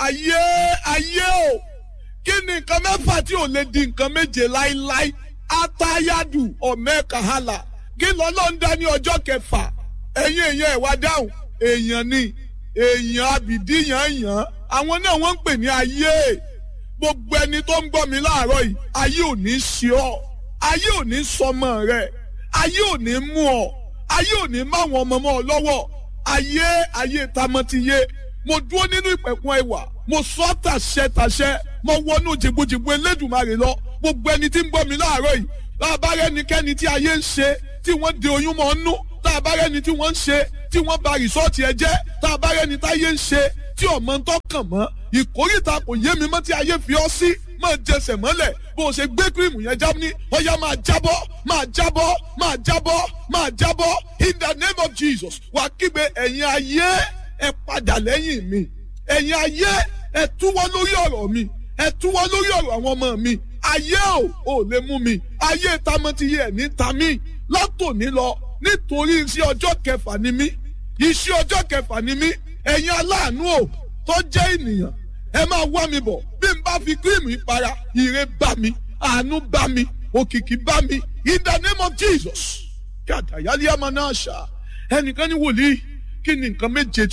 ayé ayé o kí ni nǹkan mẹ́fà tí ò lè di nǹkan méje láíláí atayadu ọ̀mẹ́kàhálà kí lọ́lọ́ ń dá ní ọjọ́ kẹfà ẹ̀yin èèyàn ẹ̀ wá dáhùn èèyàn ni èèyàn abìdí yàn yàn àwọn náà wọ́n ń pè ní ayé gbogbo ẹni tó ń gbọ́ mi láàárọ̀ yìí ayé ò ní ṣe ọ́ ayé ò ní sọmọ rẹ̀ ayé ò ní mú ọ ayé ò ní máwọn ọmọ mọ́ ọ lọ́wọ́ ayé ayé tamọ́tiyé mo dúró nínú ìpẹ̀kun ẹwà mo sọ tàṣẹ tàṣẹ mo wọnú jìgbòjìgbò elédùnmarè lọ gbogbo ẹni tí ń gbọ́ mi láàárọ̀ yìí láàbárẹ́ ẹnikẹ́ni tí ayé ń ṣe tí wọ́n de oyún mọ́ nú láàbárẹ́ ẹni tí wọ́n ń ṣe tí wọ́n ba rìsọ́ọ̀tì ẹ jẹ́ láàbárẹ́ ẹni táyé ń ṣe tí ọmọ ń tọkàn mọ́ ìkórìtà kò yé mi mọ́ tí ayé fi ọ́ sí máa jẹsẹ̀ mọ́lẹ̀ bó o ṣe gbé kírìmù yẹn já ní ọ̀yá máa jábọ́ máa jábọ́ máa jábọ́ máa jábọ́ in the name of Jesus wà kígbe ẹ̀yin ayé ẹ padà lẹ́yìn mi ẹ̀yin ayé ẹ túwọ́ lórí ọ̀rọ̀ mi ẹ túwọ́ lórí ọ̀rọ̀ àwọn ọmọ mi ayé ò ò lè mú mi ayé tamọ́tiyé ẹ̀ ní tamí látòní lọ nítorí iṣẹ́ ọjọ́ kẹfà ni mí iṣẹ́ ọjọ́ kẹfà ni mí ẹ̀yin aláàánú ò tó jẹ́ ènìyàn ẹ máa wá mi bọ̀ bí n bá fi kírìmù ìpara ire bá mi àánú bá mi òkìkí bá mi in the name of Jesus kí àtàyálé àmọ́ náà ṣá ẹnìkan ní wòlíì kí ni nǹkan méje